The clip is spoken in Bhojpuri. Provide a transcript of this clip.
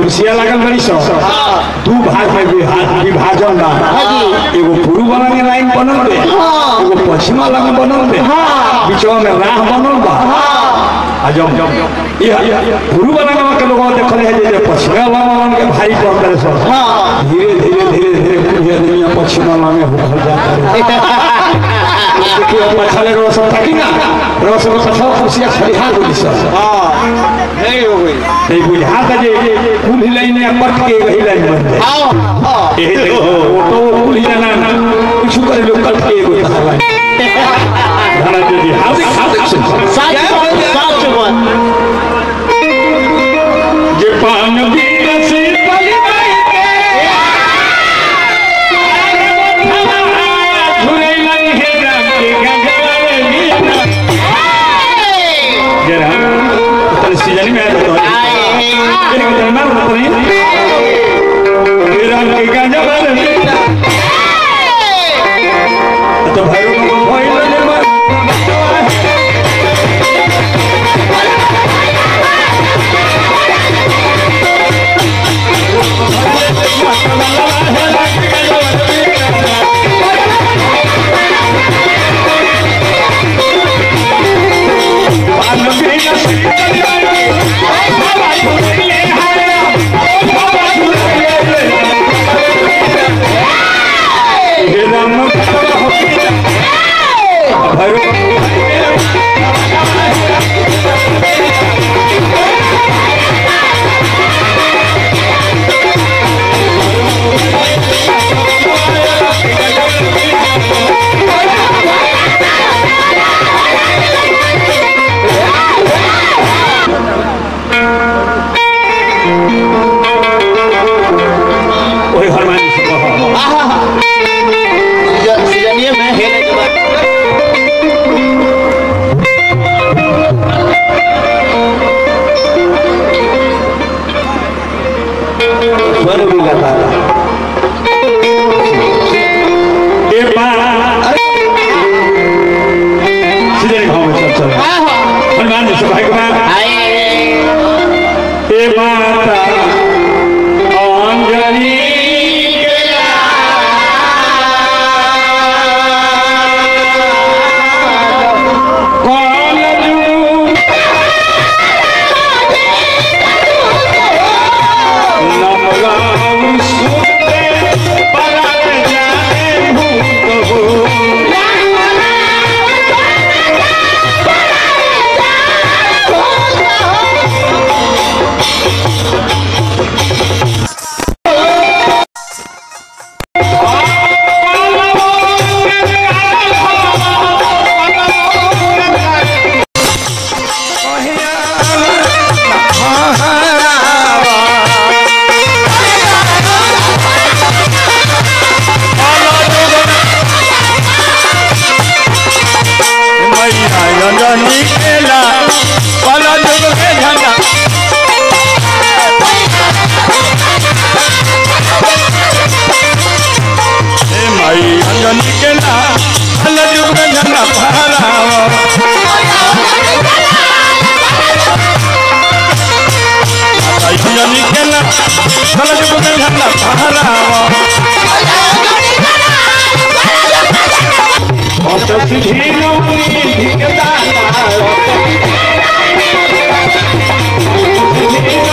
कुर्सिया लगल बड़ी सो दू भाग में विभा- विभाजन बा एगो पूर्व वाला के लाइन बनल बे एगो पश्चिम वाला में बनल बे बीचवा में राह बनल बा आ जब जब ये पूर्व वाला गांव के लोग देखल है जे पश्चिम वाला गांव के भारी पड़ करे सो धीरे धीरे धीरे धीरे पूरे दुनिया पश्चिम वाला में हो जाता है देखिए पछाले रोशन था कि ना रोशन पछा कुर्सिया खरिहा होली सो नहीं हो गई ते बुझा था जे कुल लाइन में पट के वही लाइन बन जाए आओ आओ यही देखो ऑटो कुल जाना कुछ करे लोग कट के एगो था लाइन धरा जी हार्दिक हार्दिक सुन साच बात साच बात जे पान बीर से पली माई के झुरे लन हे राम के गंगवारे मीना जरा तन सीजन में आया तो एक दिन ना तो नहीं हे राम के गंगवारे मीना तो भाइयों को भइल ले मार ओए हनुमान जी से कहो सीजनिए में हेले के बाद स्वर भी लगा ए मां सीधे भाव में चल चल हनुमान जी से भाई को ए माता अंजलि कौन जू नमगाम सुनते पलक जाए भूत हो Thank you.